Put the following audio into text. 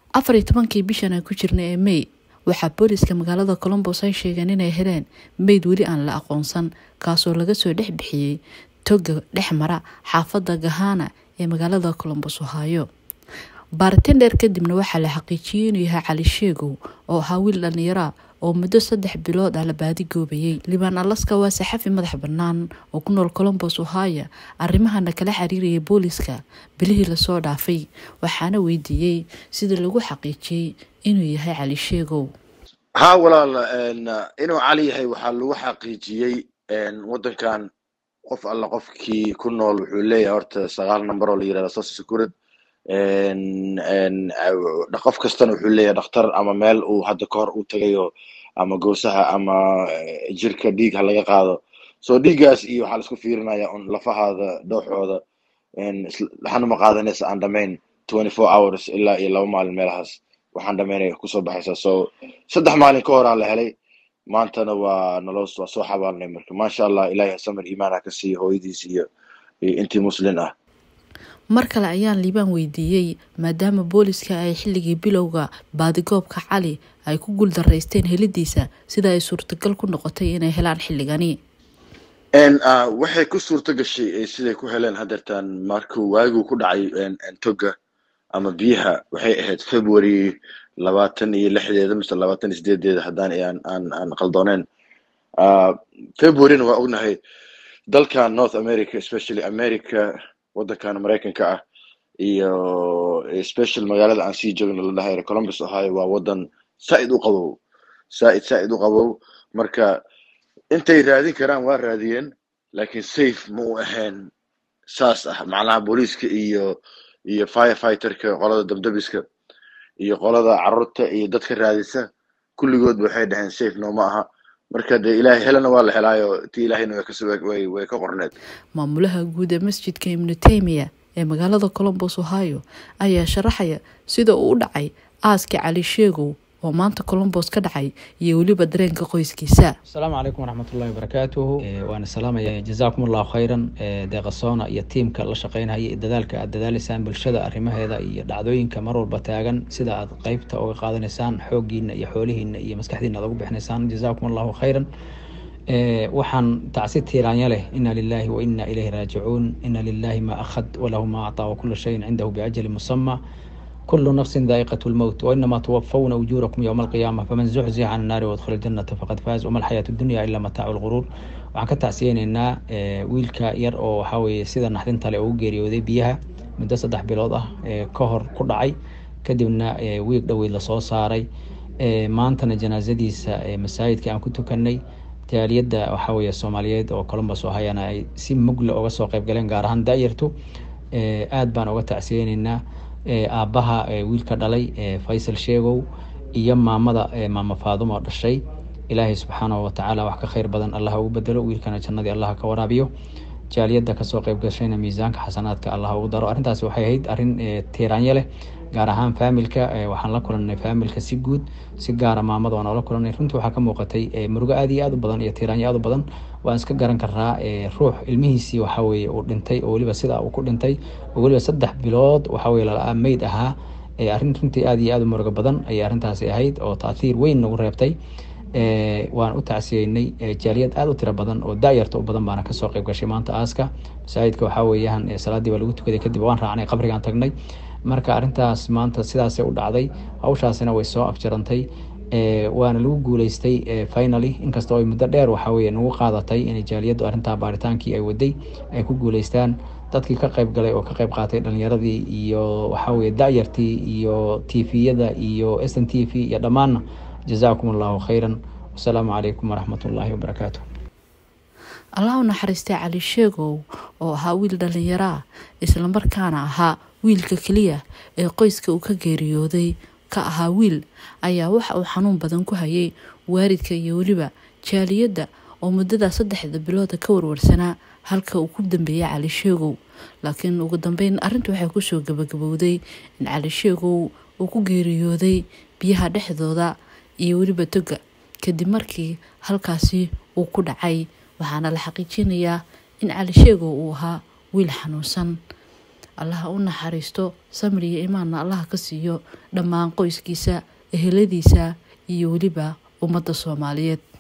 afar iyo tobankii bishan aan ku jirna ee may waxaa booliska magaalada colombos ay sheegeen inay heleen meyd weli aan la aqoonsan kaasoo laga soo dhex bixiyey toga dhex mara xaafadda gahana ee magaalada colombos ohaayo baaritaan dheer kadibna waxaa la xaqiijiyey inuu yahay cali sheegow oo ahaa wiil dhallinyara oo muddo saddex bilood ah la baadigoobayay libaan alaska waa saxafi madax bannaan oo ku nool colombos ohaya arrimahana kala xiriirayay booliska bilihii lasoo dhaafay waxaana weydiiyey sida lagu xaqiijiyey inuu yahay cali sheegow haa walaal inuu cali yahay waxaa lagu xaqiijiyey waddankan qof alla qofkii ku nool wuxuu leeyahay horta sagaal number oo la yirahda social security qof kastana wuxuu leeyahay dhakhtar ama meel uu hadda ka hor u tagayo ama goosaha ama jirka dhiig ha laga qaado so dhiiggaas iyo waxaa laisku fiirinaya un lafahaada dhooxooda waxaana ma qaadanaysa aan dhamayn twenty four hours ilaa iyo laba maalin meelahaas waxaan dhamaynaya kusoo baxaysa so saddex maalin ka horaa la helay maantana waa naloo waa soo xabaalnay marka maasha allah ilahay samir iimaan ha ka siiya hooyadiis iyo intii muslin ah mar kale ayaan liibaan weydiiyey maadaama booliska ay xilligii bilowga baadigoobka cali ay ku guuldaraysteen helidiisa sida ay suurtagal ku noqotay inay helaan xilligani waxay ku suurto gashay siday ku heleen hadeertaan markuu waaguu ku dhacay toga ama biyaha waxay ahayd february labaatan iyo lixdeeda mise labaatan iyo sideedeeda haddaan aan aan aan qaldooneen februaryna waa ognahay dalkan north america especially america waddankan maraykanka ah iyo special magaalada aan sii joogno la dhahay columbus ohio waa waddan saa'id u qabow saa'id saa'id u qabow marka intay raadin karaan waa raadiyeen laakiin safe ma u ahayn saas ah macnaha booliiska iyo iyo firefighterka qolada dabdabiska iyo qolada carruurta iyo dadka raadisa kulligoodba waxay dhaheen safe nooma aha marka dee ilaahay helana waa la helaayo ti ilaahayna way kas way way ka qorneed maamulaha guud ee masjidka ibnu taymiya ee magaalada colombos ohio ayaa sharaxaya sida uu u dhacay aaska cali sheegow oo maanta colombos ka dhacay iyo weliba dareenka qoyskiisa asalaamu calaykum waraxmatullahi wabarakaatuhu waana salaamaya jazaakum allahu khayran deeqasoona iyo tiimka la shaqeynaya iyo dadaalka aad dadaaleysaan bulshada arrimaheeda iyo dhacdooyinka mar walba taagan sida aad qeybta uga qaadanaysaan xooggiina iyo xoolihiina iyo maskaxdiina aad ugu bixinaysaan jazaakum allahu khayran waxaan tacsi tiiraanya leh ina lilahi wa ina ilayhi raajicuun ina lilahi ma akhad walahu ma acطaa wakula shayin cindahu biajali musama kulu nafsin daa'iqat lmowt wainama tuwafawna ujuurakum yowma alqiyaama faman zuxzixa can annaari wadkhila aljanata faqad faaz wama alxayaatu dunya ila mataacu lguruur waxaan ka tacsiyeyneynaa wiilka yar oo waxaa weye sida naxdinta le ugu geeriyooday biyaha muddo saddex bilood ah ka hor ku dhacay kadibna wiig dhoweyd lasoo saaray maantana janaasadiisa masaajidka aan ku tukanay jaaliyadda waxaa weye soomaaliyeed oo colombos oo hayana ay si mugle uga soo qayb galeen gaar ahaan daayartu aad baan uga tacsiyeyneynaa aabbaha wiilka dhalay faysal sheegow iyo maamada maama faadumo dhashay ilaahay subxaanahu watacaala wax ka khayr badan allah ugu bedelo wiilkana jannadii allah ka waraabiyo jaaliyadda kasoo qayb gashayna miisaanka xasanaadka allah ugu daro arrintaasi waxay ahayd arrin tiiraanyo leh gaar ahaan faamilka waxaan la kulanay faamilka si guud si gaara maamada waan oola kulanay runtii waxaa ka muuqatay murugo aad iyo aad u badan iyo tiiraanyo aad u badan waan iska garan karaa ruux ilmihiisii waxaa weye uu dhintay oo weliba sidaa uu ku dhintay oo weliba saddex bilood waxaa weye lala meyd ahaa arrin runtii aad iyo aad u murugo badan ayay arrintaasi ahayd oo taathiir weyn nagu reebtay waan u tacsiyeynay jaaliyad aad u tiro badan oo daayarta u badan baana kasoo qayb gashay maanta aaska masaajidka waxaa weeyaan salaadii baa lagu tukaday kadib waan raacnay qabrigaan tagnay marka arrintaas maanta sidaasay u dhacday hawshaasina way soo afjarantay waana lagu guuleystay finaly inkastoo ay muddo dheer waxaa weye nagu qaadatay inay jaaliyaddu arrintaa baaritaankii ay waday ay ku guuleystaan dadkii ka qayb galay oo ka qayb qaatay dhalinyaradii iyo waxaa weye daayartii iyo tviyada iyo s n t v iyo dhammaanna jazaakum allahu khayran wasalaamu calaykum waraxmat ullaahi wabarakaatu allah u naxariistay cali sheegow oo ahaa wiil dhallinyaraa islamarkaana ahaa wiilka keliya ee qoyska uu ka geeriyooday ka ahaa wiil ayaa waxa uu xanuun badan ku hayay waalidka iyo weliba jaaliyadda oo muddadaa saddexda bilooda ka warwarsanaa halka uu ku dambeeyay cali sheegow laakiin ugu dambeyn arrinta waxay kusoo gabagabowday in cali sheegow uu ku geeriyooday biyaha dhexdooda iyo weliba toga kadib markii halkaasi uu ku dhacay waxaana la xaqiijinayaa in cali sheegow uu ahaa wiil xanuunsan allaha u naxariisto samir iyo imaanna allaha ka siiyo dhammaan qoyskiisa eheladiisa iyo weliba ummadda soomaaliyeed